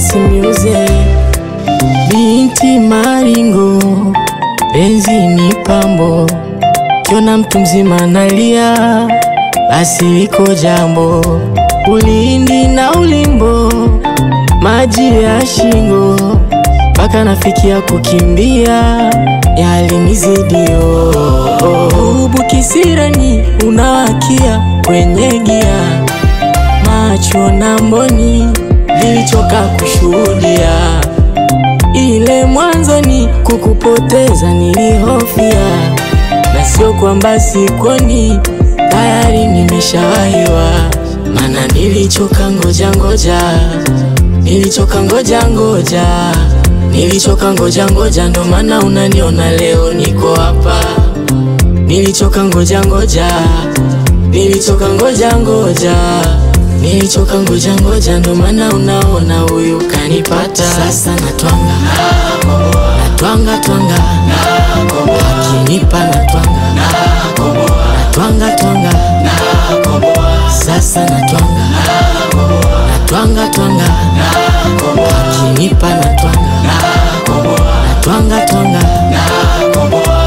Prince Music. Binti maringo, penzi ni pambo, kiona mtu mzima analia, basi liko jambo. Ulindi na ulimbo, maji ya shingo, mpaka nafikia kukimbia, yalinizidio. Ubu kisirani unawakia kwenye gia, macho na mboni vilichoka kushuhudia ile mwanzoni kukupoteza nilihofia, na sio kwamba sikoni, tayari nimeshawahiwa. Mana nilichoka ngoja ngoja, nilichoka ngoja ngoja, nilichoka ngoja ngoja, ndo maana unaniona leo niko hapa. Nilichoka ngoja ngoja, nilichoka ngoja ngoja, nilichoka ngoja ngoja, ndo maana unaona huyu kanipata. Sasa natwanga natwanga twanga, akinipa natwanga natwanga twanga, sasa natwanga natwanga twanga, akinipa natwanga natwanga twanga.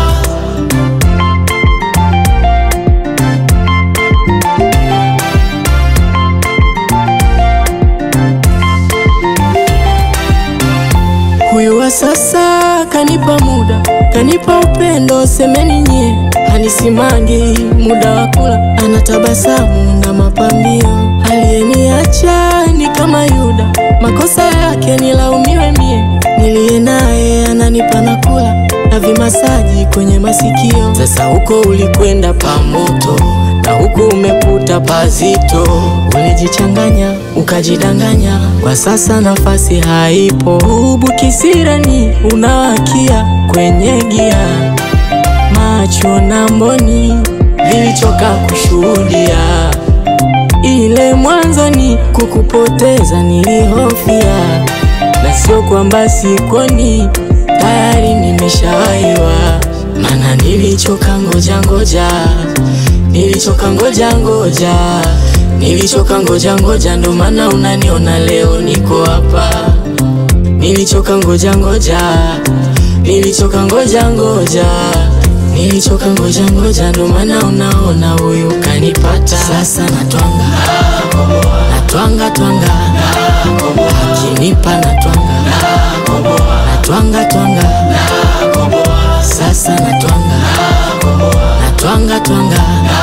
Huyu wa sasa kanipa muda, kanipa upendo, semeni nyie, hanisimangi muda wa kula, anatabasamu na mapambio. Aliyeniacha ni kama Yuda, makosa yake nilaumiwe mie, niliye naye ananipa na kula na vimasaji kwenye masikio. Sasa huko ulikwenda pamoto na huku umeputa pazito, ulijichanganya ukajidanganya, kwa sasa nafasi haipo. Ubu kisirani unawakia kwenye gia, macho na mboni vilichoka kushuhudia. Ile mwanzoni kukupoteza nilihofia, na sio kwamba sikoni, tayari nimeshawahiwa. Mana nilichoka ngoja ngoja nilichoka ngoja ngoja, nilichoka ngoja ngoja, ndo maana unaniona leo niko hapa. Nilichoka ngoja ngoja, nilichoka ngoja ngoja, nilichoka ngoja ngoja, ndo maana unaona huyu kanipata. Sasa natwanga natwanga twanga, akinipa natwanga natwanga twanga, sasa natwanga natwanga twanga